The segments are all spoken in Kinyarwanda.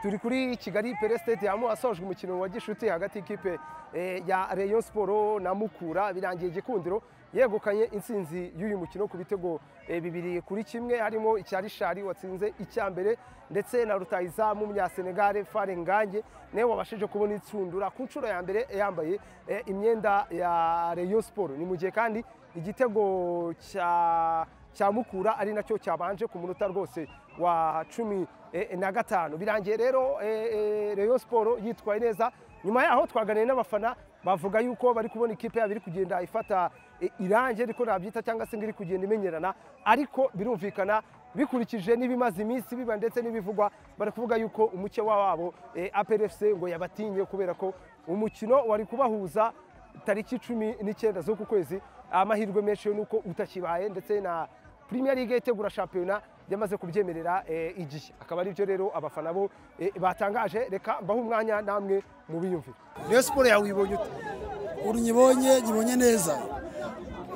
turi kuri kigali pere sitade aho hasojwe umukino wa gishuti hagati y'ikipe eh, ya rayon siporo na mukura birangiye igikundiro yegukanye intsinzi y'uyu mukino ku bitego eh, bibiri kuri kimwe harimo icya rishari watsinze icya mbere ndetse na rutayizamu munyasenegare fare ngange nawe wabashije kubona inshundura ku nshuro ya mbere yambaye eh, imyenda ya rayon siporo ni mu gihe kandi igitego cya cya mukura ari nacyo cyabanje ku munota rwose wa cumi eh, na gatanu birangiye rero eh, eh, Rayon siporo yitwaye neza nyuma yaho twaganiriye n'abafana bavuga yuko bari kubona ikipe yabo iri kugenda ifata eh, irangi ariko nabyita cyangwa se ngo iri kugenda imenyerana ariko birumvikana bikurikije n'ibimaze iminsi biba ndetse n'ibivugwa bari kuvuga yuko umuke wabo eh, APRFC ngo yabatinye kubera ko umukino wari kubahuza tariki cumi n'icyenda z'uku kwezi amahirwe menshi yo ni uko utakibaye ndetse na Premier League itegura shampiyona yamaze kubyemerera eh, igihe akaba ari byo rero abafana bo eh, batangaje reka mbahe umwanya namwe mu biyumvire Rayon siporo yawe uyibonye ute ubu nyibonye nyibonye neza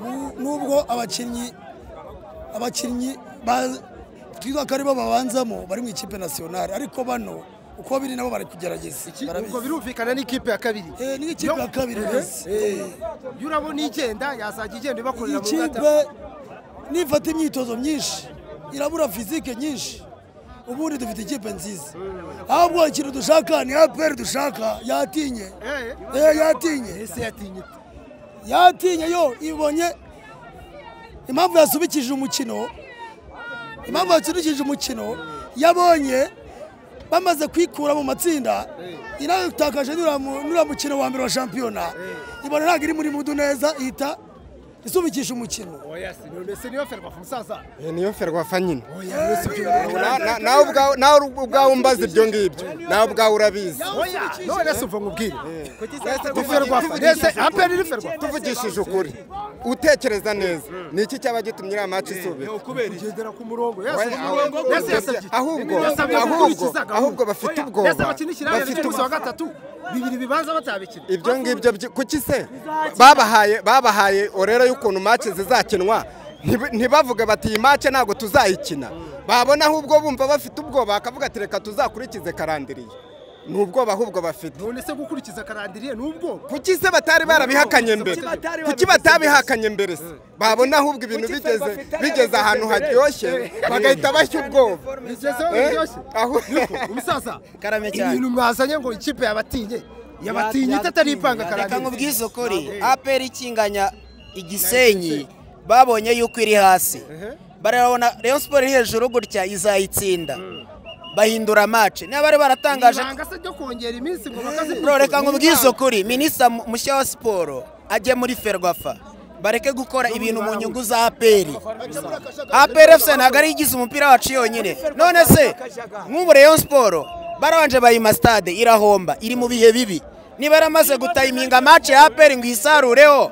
Nu- nubwo abakinnyi abakinnyi ba- twibuka ko aribo babanzamo bari mu ikipe nasiyonari ariko bano uko biri nabo bari kugerageza ubwo barabizi birumvikana n'ikipe ya kabiri Eh, ni ikipe ya kabiri rwose Eh. iyo urabona igenda yazajya igenda ibakorera iyi mu ngata kipe nifata imyitozo myinshi irabura fizike nyinshi ubundi dufite ikipe nziza ahubwo ikintu dushaka ni aperi dushaka yatinye Eh. Eh, yatinye ese yatinye ute? yatinye yo ibonye impamvu yasubikije umukino impamvu yasubikije umukino yabonye bamaze kwikura mu matsinda inatakaje n'uriya mukino wa mbere wa shampiyona ibona ntabwo iri muri mudu neza ihita isubikisha umukino oya si none se niyo ferwafa umusaza niyo ferwafa nyine oya yose ibyo Na- na- nawe ubwawe- nawe ubwawe umbaza ibyo ngibyo nawe ubwawe urabizi oya none se uva nkubwire Tuvugishe- mbese aperi iri ferwafa tuvugishije ukuri utekereza neza ni iki cyaba gitumye iriya maci isubira kugendera ku murongo Oya, yasubije oya, umurongo oya, yose yasabye ahubwo, Yasabye ahubwo, gukurikiza gahunda. ahubwo bafite Oya, ubwoba. yose bakina ikirangirire Bafite cy'umunsi wa ubwoba. gatatu bibiri bibanza batabikina ibyo ngibyo byi- kuki se babahaye babahaye orera y'ukuntu maci zizakinwa ntibi- ntibavuge bati iyi maci ntabwo tuzayikina babona ahubwo bumva bafite ubwoba bakavuga ati reka tuzakurikize karandiriye ni ubwoba ahubwo bafite none se gukurikiza karandiriye n'ubwo kuki se batari barabihakanye mbere Kuki batari kuki batabihakanye mbere se babona ahubwo ibintu bigeze bigeze ahantu haryoshye bagahita bashya ubwoba bigezeho Eh, biryoshye aho- Yuko, umusaza Karame cyane. ibintu mwazanye ngo ikipe yabatinye yabatinye itatari ipanga reka karandiriye nkubwiye isoko re aperi ikinganya igisenyi babonye yuko iri hasi barabona rayon siporo iri hejuru gutya izayitsinda bahindura mace niba bari baratangaje ibanga se ryo kongera iminsi ngo bakazi bro reka nkubwiye isoko re minisita mu- mushya wa siporo ajye muri ferwafa bareke gukora ibintu mu nyungu za aperi aperi efuse ntabwo ari igize umupira wacu yonyine none se nk'ubu rayon siporo barabanje bayima sitade irahomba iri mu bihe bibi niba yaramaze gutayiminga mace ya aperi ngo isarureho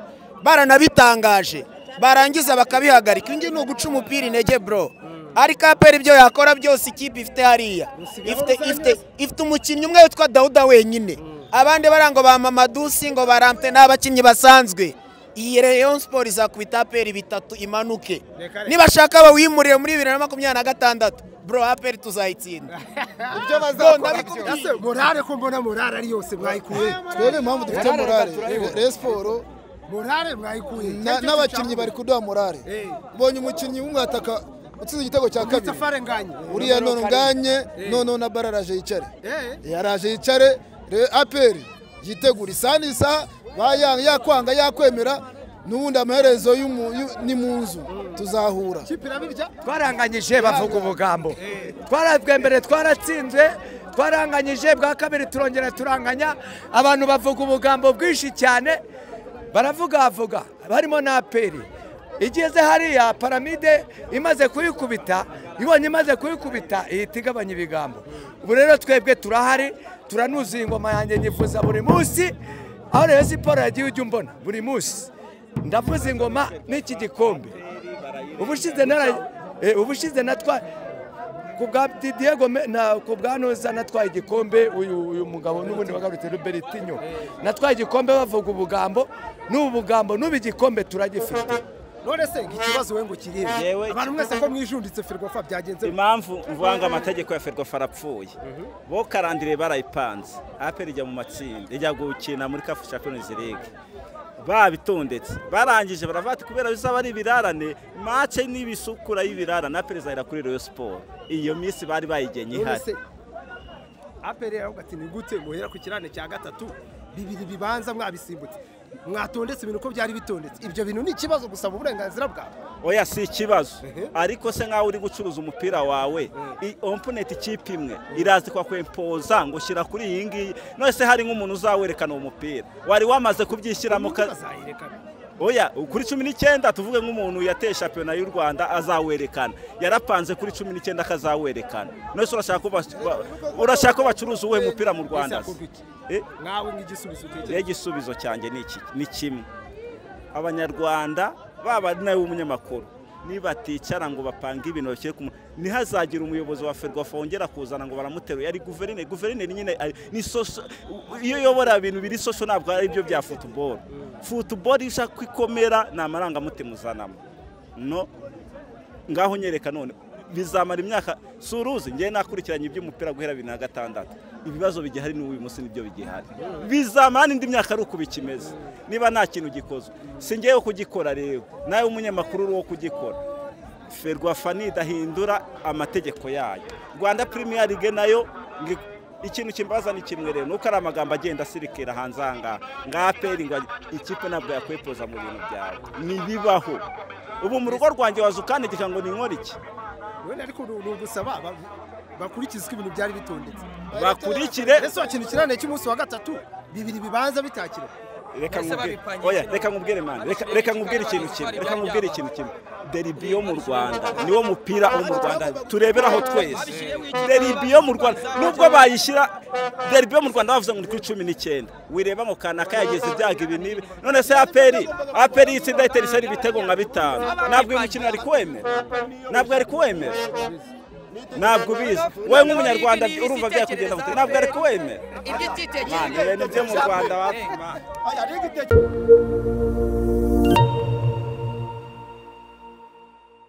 baranabitangaje barangiza bakabihagarika ibyo ni uguca umupira intege bro ariko aperi ibyo yakora byose ikipe ifite hariya ifite ifite ifite umukinnyi umwe witwa dawuda wenyine abandi barango ba mamadusi ngo barampe ni abakinnyi basanzwe iyi Rayon Sport izakubita aperi bitatu imanuke nibashaka bawimurire muri bibiri na makumyabiri na gatandatu bro aperi tuzayitsinda ibyo bazakora byose. Ese morale ko mbona morale ari yose mwayikuye twebwe impamvu dufite morale Rayon siporo morale mwayikuye na- n'abakinnyi bari kuduha morale Eh. ubonye umukinnyi umwe ataka utsinze igitego cya kabiri itafari nganye uriya none unganye noneho na bara araje yicare Eh. yaraje yicare Re- aperi yitegura isani isa ba- ya- yakwanga yakwemera n'ubundi amaherezo y'umu- y'u- ni mu nzu tuzahura ikipe irabirya twaranganyije bavuga ubugambo twarabwe mbere twaratsinzwe twaranganyije bwa kabiri turongera turanganya abantu bavuga ubugambo bwinshi cyane baravugavuga barimo na aperi igeze hariya paramide imaze kuyikubita ibonye imaze kuyikubita ihita igabanya ibigambo ubu rero twebwe turahari turanuzuye ingoma yanjye nyifuza buri munsi aho rero siporo yagiye ujya umbona buri munsi ndavuza ingoma n'iki gikombe ubushize nara eh, ubushize natwa ku bwa Didiego Me- na ku bwa Noza natwaye igikombe uyu uyu mugabo n'ubundi wagarutse Robertinho natwaye igikombe bavuga ubugambo n'ubu bugambo n'ubu igikombe turagifite none se ikibazo we ngo kirebe Yewe. abantu mwese ko mwijunditse ferwafa byagenze gute? impamvu mvanga amategeko ya ferwafa arapfuye bo karandire barayipanze aperi ijya mu matsinda ijya gukina muri kafu champions league babitondetse barangije baravati kubera bizaba ari ibirarane mace n'ibisukura y'ibirarane aperi izahera kuri Rayon Sport iyo minsi bari bayigenye none ihari se aperi yaho gati ni gute muhera ku kirane cya gatatu bibiri bibanza mwabisimbutse mwatondetse ibintu uko byari bitondetse ibyo bintu ni ikibazo gusaba uburenganzira bwawe oya si ikibazo Ehe. ariko se nk'aho uri gucuruza umupira wawe i- omponenti ikipe imwe irazi kwa kwempoza ngo shyira kuri iyi ngiyi none se hari nk'umuntu uzawerekana uwo mupira wari wamaze kubyishyiramo ka- bazayerekana oya kuri cumi n'icyenda tuvuge nk'umuntu yateye shampiyona y'u rwanda azawerekana yarapanze kuri cumi n'icyenda akazawerekana none se urashaka ko bas- ba- urashaka ko bacuruza uwuhe mupira mu rwanda se? hakorwa iki? Eh? nawe nk'igisubizo utekereza rero igisubizo cyanjye ni iki ni kimwe abanyarwanda baba ari nawe umunyamakuru nibaticara ngo bapange ibintu bakire ku mu- ntihazagire umuyobozi wa ferwafa wongera kuzana ngo baramuteruye ari guverineri guverineri nyine ari- ni soso iyo uyobora ibintu biri soso ntabwo ari byo bya futuboro futuboro iyo ushaka ko ikomera ni amarangamutima uzanamo no ngaho nyereka none bizamara imyaka si uruzi ngewe nakurikiranye iby'umupira guhera bibiri na gatandatu ibibazo bigihari n'ubu uyu munsi nibyo bigihari bizamara indi myaka ari uko bikimeze niba nta kintu gikozwe si ngewe kugikora rero nawe umunyamakuru uri wo kugikora ferwafa nidahindura amategeko yayo rwanda premier league nayo ngi- ikintu kimbaza ni kimwe rero nuko ari amagambo agenda asirikira hanze aha ngaha ngaha peri ngo ikipe ntabwo yakwepoza mu bintu byawe ntibibaho ubu mu rugo rwanjye waza ukandikisha ngo ni nkora iki wenda ariko ni ni ugusaba ba- bakurikizwe ibintu byari bitondetse bakurikire ese wakina ikirane cy'umunsi wa gatatu bibiri bibanza bitakira reka nkubwire oya reka nkubwire mani reka- reka nkubwire ikintu kimwe reka nkubwire ikintu kimwe deribi yo mu rwanda niwo mupira wo mu rwanda tureberaho twese deribi yo mu rwanda nubwo bayishyira deribi yo mu rwanda bavuze ngo ni kuri cumi n'icyenda wireba ngo kanaka yageze ibyago ibi n'ibi none se aperi aperi y'itsinda iteriseri ibitego nka bitanu ntabwo uyu mukino ari kuwemera ntabwo ari kuwemera ntabwo ubizi wowe nk'umunyarwanda urumva byakugenda gute? ntabwo ari kuwemera ibyo utitegereje mani ibintu byo mu rwanda wapima